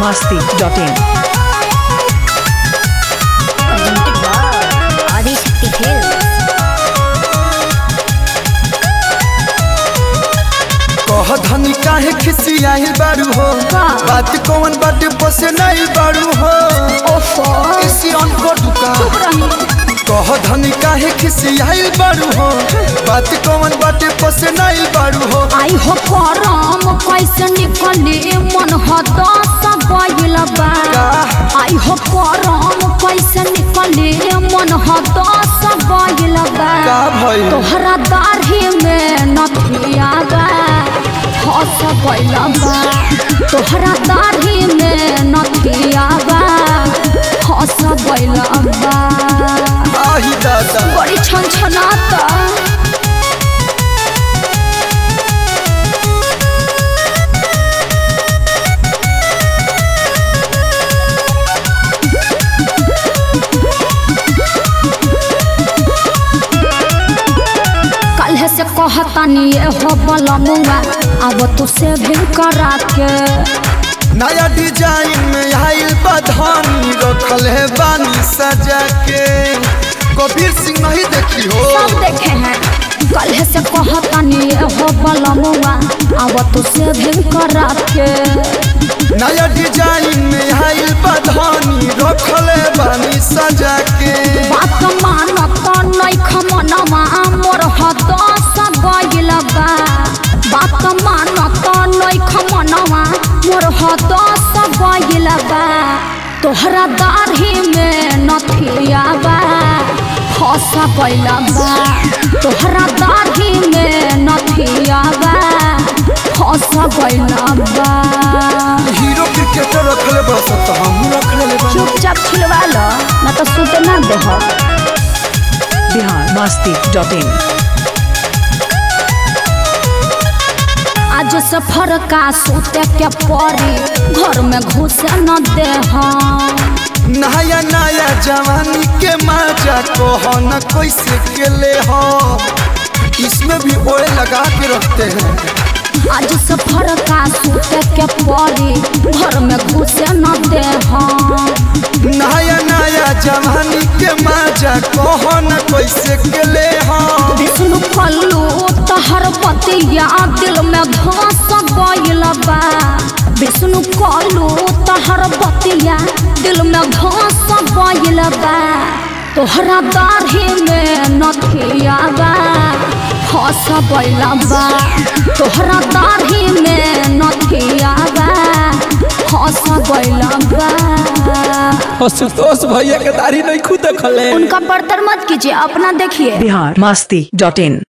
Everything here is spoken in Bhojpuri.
masti.in. ఆదిశక్తి ఫిల్మ్స్ कह धनी काहे खिसियाही बारू हो बात कौन बाटे बसे नहीं बारू हो इसी अनको दुका कह धनी काहे खिसियाही बारू हो बात कौन बाटे बसे नहीं बारू हो आई हो करम कैसे निकले मन हदस गइल बा आई हो करम कैसे निकले मन हदस गइल बा का भइल तोहरा दाढ़ी में नथिया बा हस गइल बा तोहरा दाढ़ी में नथिया बा हस गइल बा आही दादा बड़ी छनछनाता कल से कहतानी ये हो बलमुआ अब तू से भी करा के नया डिजाइन में आइल बधानी रखल है बानी सजा के कबीर सिंह नहीं देखी हो सब देखे हैं कल से कहतानी ये हो बलमुआ अब तू से भी करा के नया डिजाइन में आइल बधानी रखल है बानी सजा के बात मानत नैख मनवा मोर हदस गइल बा बात मानत नैख मनवा मोर हदस गइल बा तोहरा दाढ़ी में नथिया बा फस गइल बा तोहरा दाढ़ी में नथिया बा फस गइल बा हीरो क्रिकेटर रखले बड़ा सत हम रखले ले बानी चुपचाप छिलवा लो ना तो सूते ना देह Bihar masti.in. आज सफर का सूते के परी घर में घुसे न दे नया नया जवानी के मजा को हो न कैसे के ले हो इसमें भी ओए लगा के रखते हैं आज सफर का सूते के परी घर में घुसे न दे नया नया जवानी के मजा को हो न कैसे के ले हो विष्णु कल्लू तहर पतिया दिल में धस गइल बा विष्णु कल्लू तहर पतिया दिल में धस गइल बा तोहरा दाढ़ी में नथिया बा फस गइल बा तोहरा दाढ़ी में नथिया बा फस गइल बा आशुतोष भैया के दाढ़ी नहीं खुद देखले उनका बर्तर मत कीजिए अपना देखिए Bihar masti.in.